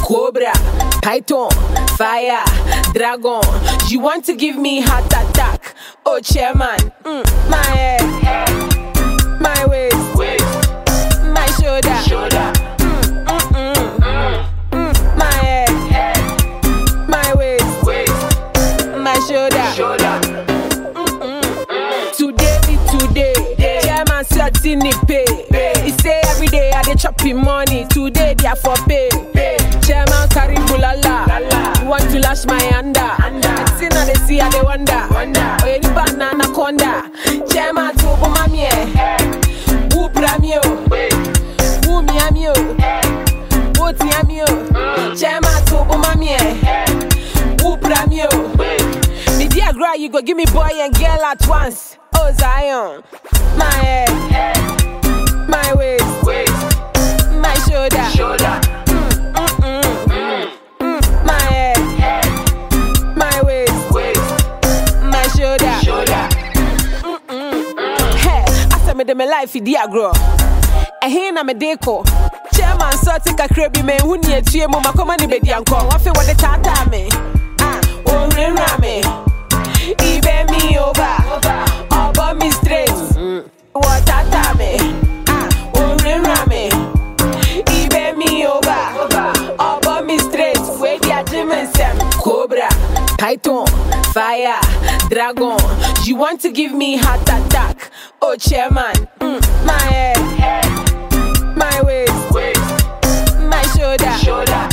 Cobra, Python, Fire, Dragon. You want to give me heart attack? Oh, chairman, mm, my head, my waist, my shoulder, Mm, mm, mm. Mm, my head, my waist, my shoulder. Today be today. Chairman certain the pay. He say every day I dey chopping money. Today they are for pay. Chairman carry bulala. You want to lash my under? See now they see I they wonder. Oh any banana anaconda. Chairman to mami eh. Who bramio? Who mi amio? Who ti amio? Chairman to mami eh. Who bramio? Me dear girl, you go give me boy and girl at once. Oh Zion, my head, my waist, my shoulder, Mm, mm, mm. Mm, my head, my waist, my shoulder. Hey, I said me de me life dear girl. ɛhe na mede kɔ chairman sɛ ɔte kakra bi mahu ne atua mu makɔma ne bɛdi ankɔ wafe wɔde taataa me Ah, ɔnwurawura me ibɛ mi over ɔbɔ me straight wɔtaataa me Ah, ɔnwurawura me ibɛ mi over ɔbɔ me straight wedi agye me nsɛm cobra python fire dragon you want to give me heart attack oh chairman mm, my head my waist, my shoulder,